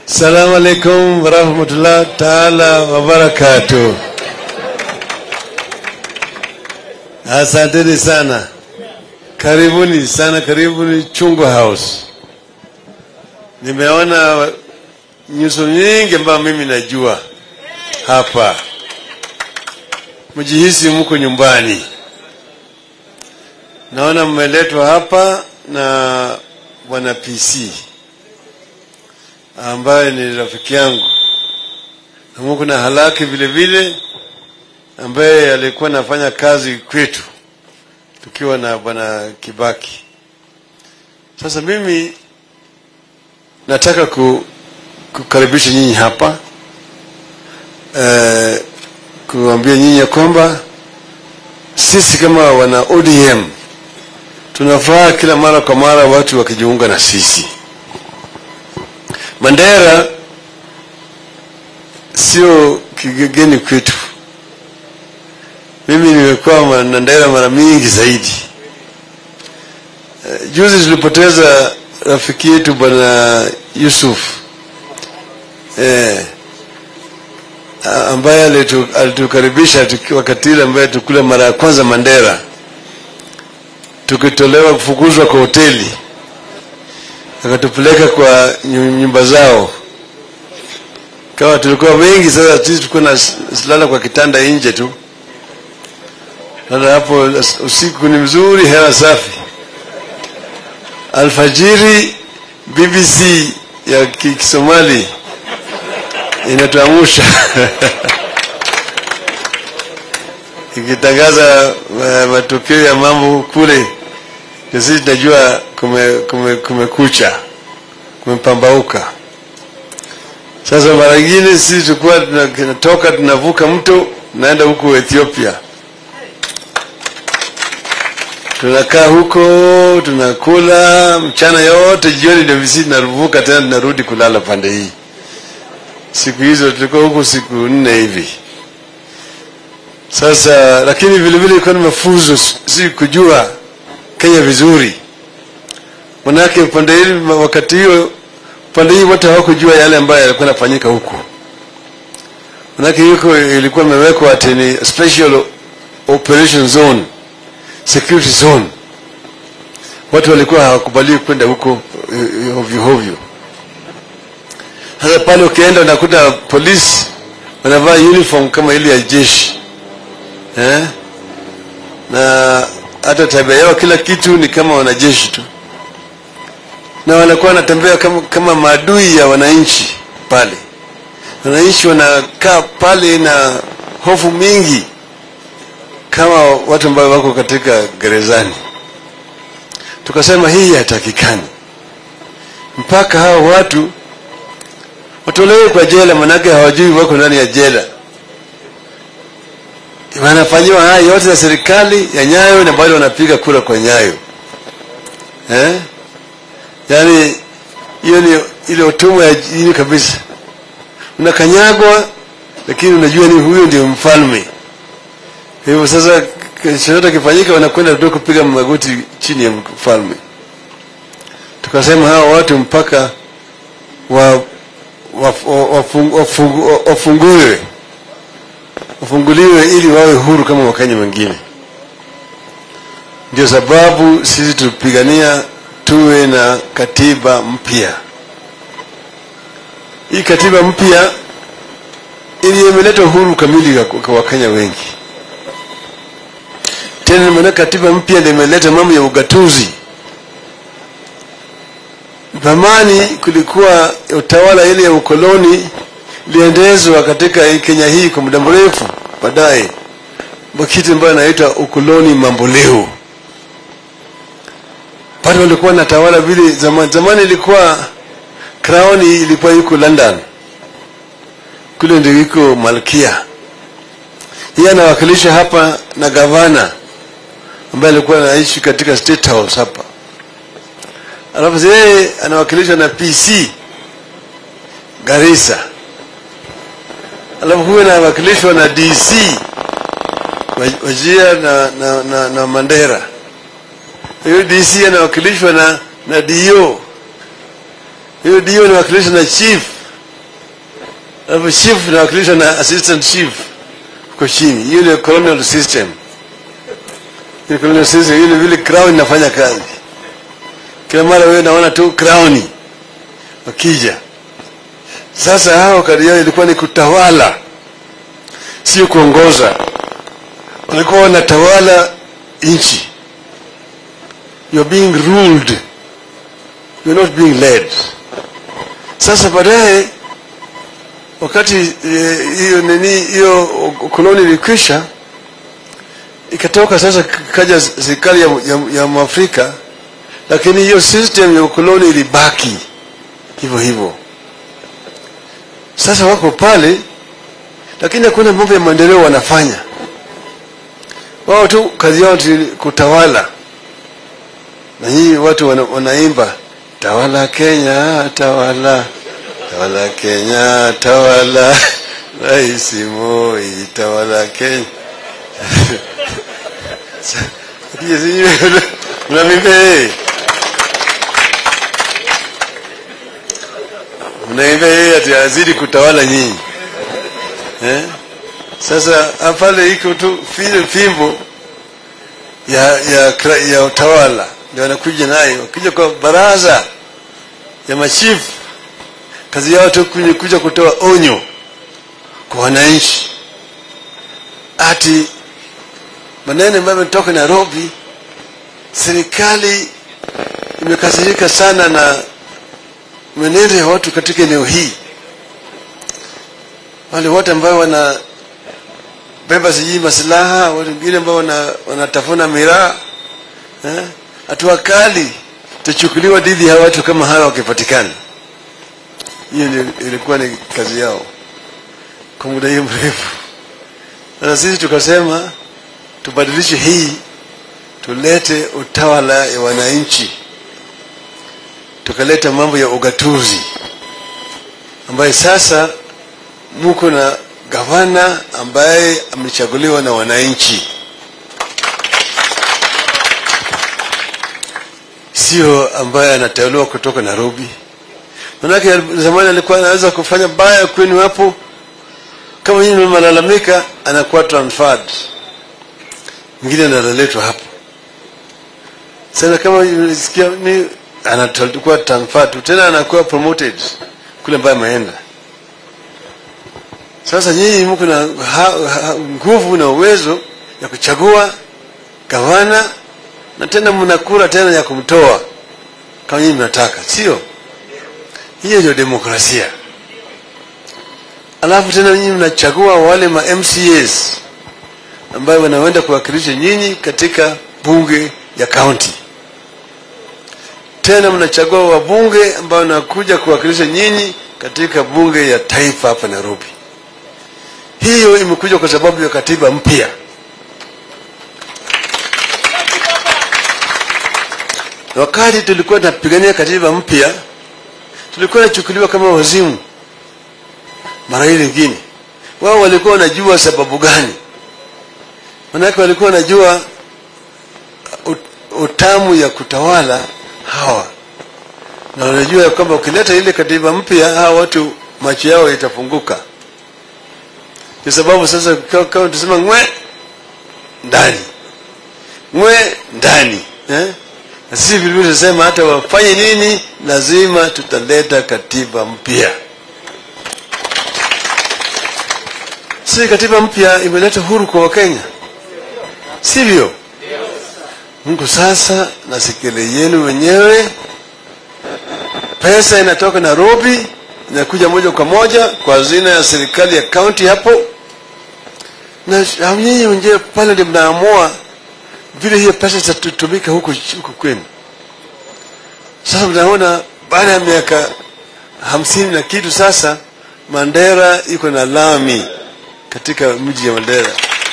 Salamu alaikum warahmatullah taala wabarakatuh. Asanteni sana, karibuni sana, karibuni Chungwa House. Nimeona nyuso nyingi ambayo mimi najua hapa, mjihisi mko nyumbani. Naona mmeletwa hapa na bwana PC ambaye ni rafiki yangu na Mungu na halaki vile vile, ambaye alikuwa anafanya kazi kwetu tukiwa na bwana Kibaki. Sasa mimi nataka ku, kukaribisha nyinyi hapa eh, kuambia nyinyi ya kwamba sisi kama wana ODM tunafuraha kila mara kwa mara watu wakijiunga na sisi. Mandera sio kigeni kwetu. Mimi nimekuwa Mandera mara mingi zaidi. Uh, juzi tulipoteza rafiki yetu bwana Yusuf eh, ambaye alitu, alitukaribisha wakati ile ambaye tukula mara ya kwanza Mandera, tukitolewa kufukuzwa kwa hoteli akatupeleka kwa nyumba zao, kawa tulikuwa wengi. Sasa sisi tulikuwa na lala kwa kitanda nje tu. Sasa hapo usiku ni mzuri, hewa safi, alfajiri BBC ya Kisomali inatuamusha ikitangaza uh, matukio ya mambo kule na sisi tunajua kumekucha kume, kume kumepambauka. Sasa mara nyingine sisi tulikuwa tunatoka tunavuka mto tunaenda huko Ethiopia, tunakaa huko tunakula mchana yote, jioni ndio sisi tunavuka tena tunarudi kulala pande hii. Siku hizo tulikuwa huko siku nne hivi. Sasa lakini vile vile ilikuwa ni mafunzo, si kujua Kenya vizuri, manake upande hili wakati hiyo upande hii wote hawakujua yale ambayo yalikuwa yanafanyika huko, manake huko ilikuwa imewekwa ati ni special operation zone, security zone. Watu walikuwa hawakubaliwi kwenda huko hovyo hovyo. Sasa pale ukienda unakuta polisi wanavaa uniform kama ile ya jeshi eh? na hata tabia yao, kila kitu ni kama wanajeshi tu, na wanakuwa wanatembea kama, kama maadui ya wananchi pale. Wananchi wanakaa pale na hofu mingi, kama watu ambao wako katika gerezani. Tukasema hii hatakikani, mpaka hao watu watolewe kwa jela, manake hawajui wako ndani ya jela wanafanyiwa haya yote ya serikali ya Nyayo na bado wanapiga kura kwa Nyayo eh? Yaani hiyo ni ile utumwa ya jini kabisa. Unakanyagwa, lakini unajua ni huyo ndio mfalme. Hivyo sasa chochote kifanyika, wanakwenda tu kupiga magoti chini ya mfalme. Tukasema hawa watu mpaka wa wafunguliwe wafunguliwe ili wawe huru kama wakenya wengine. Ndio sababu sisi tupigania tuwe na katiba mpya. Hii katiba mpya ili imeleta uhuru kamili kwa wakenya wengi. Tena maana katiba mpya ndio imeleta mambo ya ugatuzi. Zamani kulikuwa utawala ile ya ukoloni iliendezwa katika Kenya hii kwa muda mrefu. Baadaye kitu ambayo inaitwa ukoloni mamboleo, bado walikuwa na tawala vile zamani. Zamani ilikuwa crown ilikuwa iko London, kule ndio iko malkia. Yeye anawakilisha hapa na gavana ambaye alikuwa anaishi katika state house hapa, alafu yeye anawakilishwa na PC Garissa alafu huyo anawakilishwa na DC Wajia na, na, na, na Mandera. Huyo DC anawakilishwa na, na DO. Huyo DO anawakilishwa na chief alafu chief inawakilishwa na assistant chief huko chini. Hiyo ndio colonial system. Hiyo colonial system, hiyo vile crown inafanya kazi. Kila mara wewe unaona tu crown wakija. Sasa hao kazi yao ilikuwa ni kutawala, sio kuongoza. Walikuwa wanatawala nchi. You are being ruled, you are not being led. Sasa baadaye wakati hiyo eh, nini hiyo koloni ilikwisha, ikatoka sasa, kaja serikali ya, ya, ya Mwafrika, lakini hiyo system ya ukoloni ilibaki hivyo hivyo. Sasa wako pale, lakini hakuna mambo ya maendeleo wanafanya. Wao tu kazi yao ni kutawala, na hii watu wana, wanaimba tawala Kenya, tawala tawala Kenya, tawala Rais Moi, tawala Kenya. mnavimbe mnaimba yeye ati azidi kutawala nyinyi eh? Sasa pale iko tu file fimbo ya ya ya utawala ndio wanakuja nayo, wakija kwa baraza ya machifu kazi yao tu kuja kutoa onyo kwa wananchi, ati maneno ambayo yametoka Nairobi, serikali imekasirika sana na mwenendo ya watu katika eneo hii, wale wote ambao wanabeba sijui masilaha, wale wengine ambao wanatafuna miraa eh, hatua kali itachukuliwa dhidi ya watu kama hawa wakipatikana. Hiyo ilikuwa ni kazi yao kwa muda hiyo mrefu. Sasa sisi tukasema tubadilishe hii, tulete utawala ya wananchi, tukaleta mambo ya ugatuzi, ambaye sasa muko na gavana ambaye amechaguliwa na wananchi, sio ambaye anateuliwa kutoka Nairobi. Manake zamani alikuwa anaweza kufanya baya kwenu hapo, kama nyinyi mmelalamika, anakuwa transferred, mwingine analetwa hapo. Sasa kama nilisikia ni anakuwa transferred tena, anakuwa promoted kule ambaye ameenda. Sasa nyinyi mko na nguvu na uwezo ya kuchagua gavana na tena mnakura tena ya kumtoa kama nyinyi mnataka, sio? Hiyo ndio demokrasia. Alafu tena nyinyi mnachagua wale ma MCAs ambayo wanaenda kuwakilisha nyinyi katika bunge ya kaunti. Tena mnachagua wabunge ambao wanakuja kuwakilisha nyinyi katika bunge ya taifa hapa Nairobi. Hiyo imekuja kwa sababu ya katiba mpya. Wakati tulikuwa tunapigania katiba mpya tulikuwa nachukuliwa kama wazimu mara hii lingine. Wao walikuwa wanajua sababu gani? Manake walikuwa wanajua utamu ya kutawala hawa, na wanajua ya kwamba ukileta ile katiba mpya hawa watu macho yao itafunguka. Kwa sababu sasa kama tusema ngwe ndani ngwe ndani eh? na sisi vilevile tunasema hata wafanye nini, lazima tutaleta katiba mpya. Si katiba mpya imeleta huru kwa Wakenya, sivyo? Mungu sasa na sikile yenu wenyewe, pesa inatoka Nairobi inakuja moja kwa moja kwa hazina ya serikali ya kaunti hapo, na nyinyi wenyewe pale ndio mnaamua vile hiyo pesa zitatumika huku huku kwenu. Sasa mnaona baada ya miaka hamsini na kitu sasa, Mandera iko na lami katika mji ya Mandera.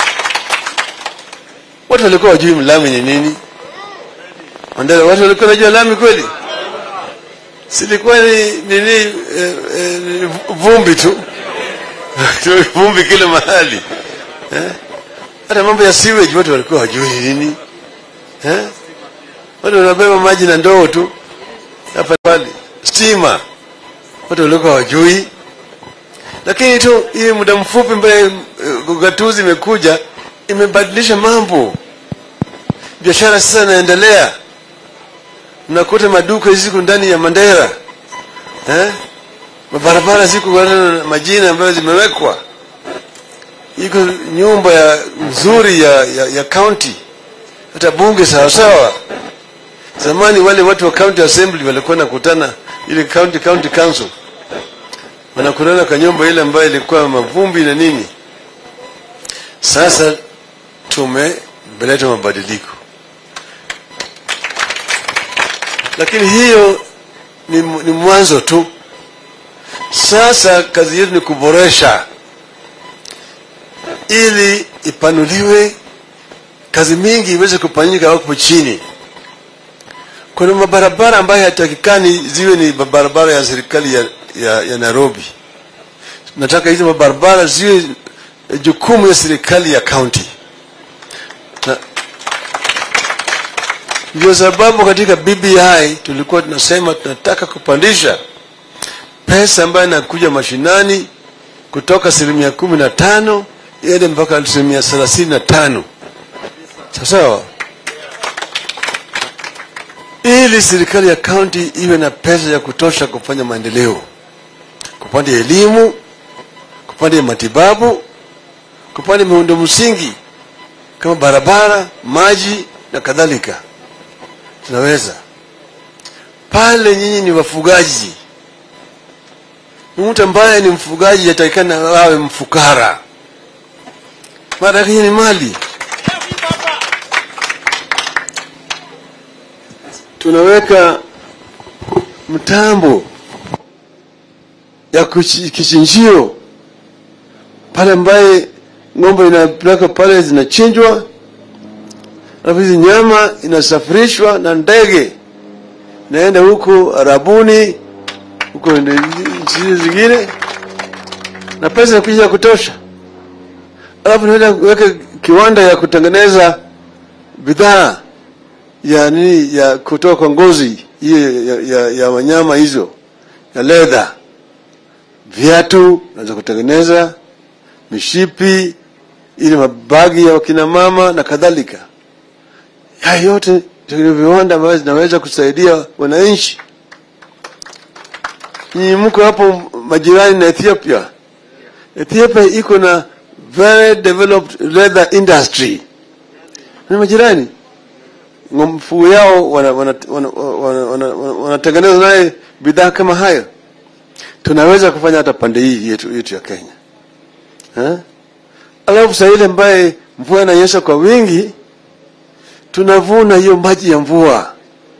Watu walikuwa wajui lami ni nini Mandera, watu walikuwa wanajua lami kweli? Silikuwa ni nini? Eh, eh, vumbi tu vumbi kila mahali eh? hata mambo ya sewage watu walikuwa hawajui nini eh? watu wanabeba maji na ndoo tu hapa pale. Stima watu walikuwa hawajui. lakini tu hii muda mfupi mbele gatuzi imekuja imebadilisha mambo biashara sasa inaendelea mnakuta maduka ziko ndani ya mandera eh? mabarabara ziko na majina ambayo zimewekwa iko nyumba ya nzuri ya, ya, ya county hata bunge sawasawa zamani wale watu wa county assembly walikuwa nakutana ile county county council wanakutana kwa nyumba ile ambayo ilikuwa mavumbi na nini sasa tumeleta mabadiliko lakini hiyo ni, ni mwanzo tu sasa kazi yetu ni kuboresha ili ipanuliwe kazi mingi iweze kufanyika huko chini kuna mabarabara ambayo hatakikani ziwe ni barabara ya serikali ya, ya, ya nairobi nataka hizi mabarabara ziwe jukumu ya serikali ya county na ndio sababu katika bbi tulikuwa tunasema tunataka kupandisha pesa ambayo inakuja mashinani kutoka asilimia kumi na tano iende mpaka asilimia thelathini na tano sawasawa ili serikali ya kaunti iwe na pesa ya kutosha kufanya maendeleo kupande elimu kupande matibabu kupande miundo msingi kama barabara maji na kadhalika tunaweza pale nyinyi ni wafugaji mtu ambaye ni mfugaji atakikana awe mfukara mara yake ni mali tunaweka mtambo ya kuchi- kichinjio pale ambaye ng'ombe inapeleka pale zinachinjwa alafu hizi nyama inasafirishwa na ndege naenda huko arabuni huko nchi zingine na pesa inakuja ya kutosha alafu naenda kuweka kiwanda ya kutengeneza bidhaa ya nini ya kutoka kwa ngozi hiyo ya, ya, ya wanyama hizo ya leather viatu naweza kutengeneza mishipi ili mabagi ya wakina mama na kadhalika haya yote ni viwanda ambavyo zinaweza kusaidia wananchi nyinyi mko hapo majirani na ethiopia ethiopia iko na very developed leather industry ni majirani mfugo yao wanatengeneza wana, wana, wana, wana, wana naye bidhaa kama hayo tunaweza kufanya hata pande hii yetu, yetu ya kenya ha? alafu saa ile ambaye mvua inanyesha kwa wingi tunavuna hiyo maji ya mvua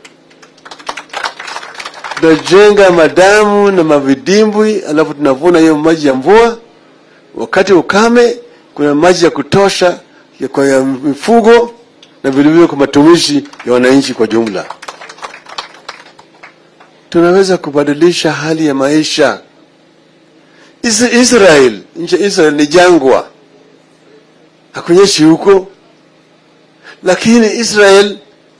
tunajenga madamu na mavidimbwi alafu tunavuna hiyo maji ya mvua wakati ukame kuna maji ya kutosha ya kwa ya mifugo na vilevile kwa matumishi ya wananchi kwa jumla tunaweza kubadilisha hali ya maisha Is- israel nchi ya israel ni jangwa hakunyeshi huko lakini israel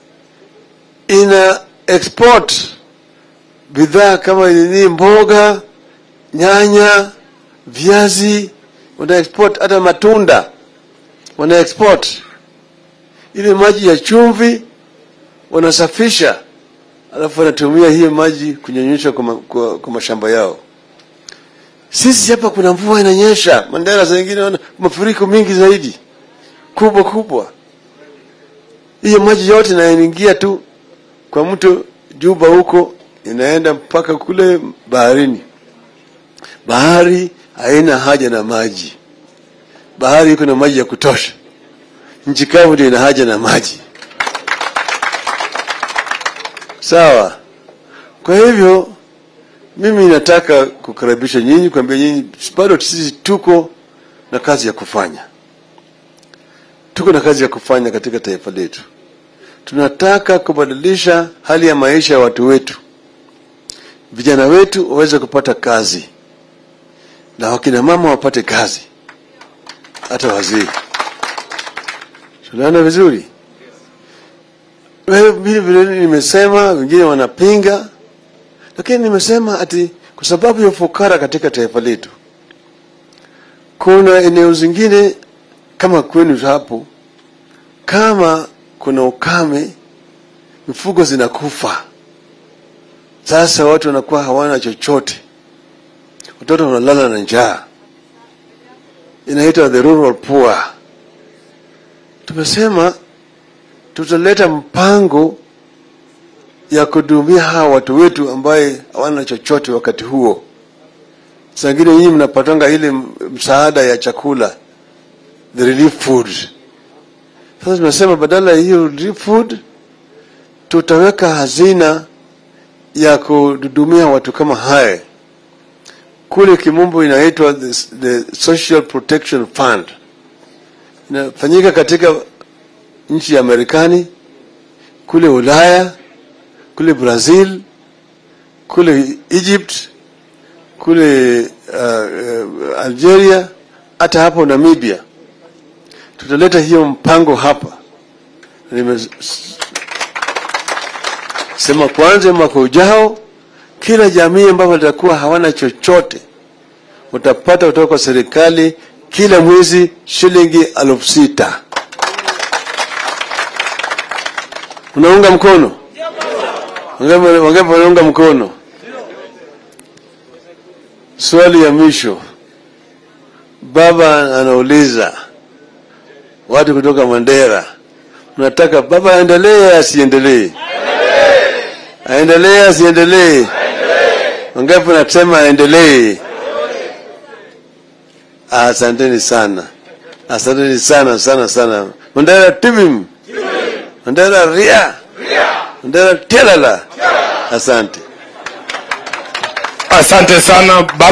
ina export bidhaa kama nini mboga nyanya viazi wana export hata matunda wana export ile maji ya chumvi wanasafisha alafu wanatumia hiyo maji kunyonyesha kwa, ma, kwa, kwa mashamba yao sisi hapa kuna mvua inanyesha mandera saa ingine wana mafuriko mingi zaidi kubwa kubwa hiyo maji yote inaingia tu kwa mto juba huko inaenda mpaka kule baharini bahari haina haja na maji bahari iko na maji ya kutosha nchi kavu ndio ina haja na maji sawa kwa hivyo mimi nataka kukaribisha nyinyi kuambia nyinyi bado sisi tuko na kazi ya kufanya tuko na kazi ya kufanya katika taifa letu tunataka kubadilisha hali ya maisha ya watu wetu vijana wetu waweze kupata kazi na wakina mama wapate kazi hata wazee tunaona vizuri Wewe vile vile nimesema wengine wanapinga lakini nimesema ati kwa sababu ya ufukara katika taifa letu Kuna eneo zingine kama kwenu hapo, kama kuna ukame, mifugo zinakufa. Sasa watu wanakuwa hawana chochote, watoto wanalala na njaa, inaitwa the rural poor. Tumesema tutaleta mpango ya kuhudumia hawa watu wetu ambaye hawana chochote wakati huo. Sangine nyinyi mnapatanga ile msaada ya chakula, the relief food. Sasa tunasema badala ya hiyo relief food tutaweka hazina ya kuhudumia watu kama haya. Kule kimombo inaitwa the, the Social Protection Fund, inafanyika katika nchi ya Marekani, kule Ulaya, kule Brazil, kule Egypt, kule uh, uh, Algeria, hata hapo Namibia. Tutaleta hiyo mpango hapa. Nimesema kwanza, mwaka ujao kila jamii ambayo watakuwa hawana chochote utapata kutoka kwa serikali kila mwezi shilingi elfu sita. Unaunga mkono? Wangapi wanaunga mkono? Swali ya mwisho, baba anauliza watu kutoka Mandera, mnataka baba aendelee asiendelee? Aendelee asiendelee? Wangapi wanasema aendelee? Asanteni sana, asanteni sana sana sana. Mandera tibim, Mandera ria, Mandera telala. Asante. Asante sana baba.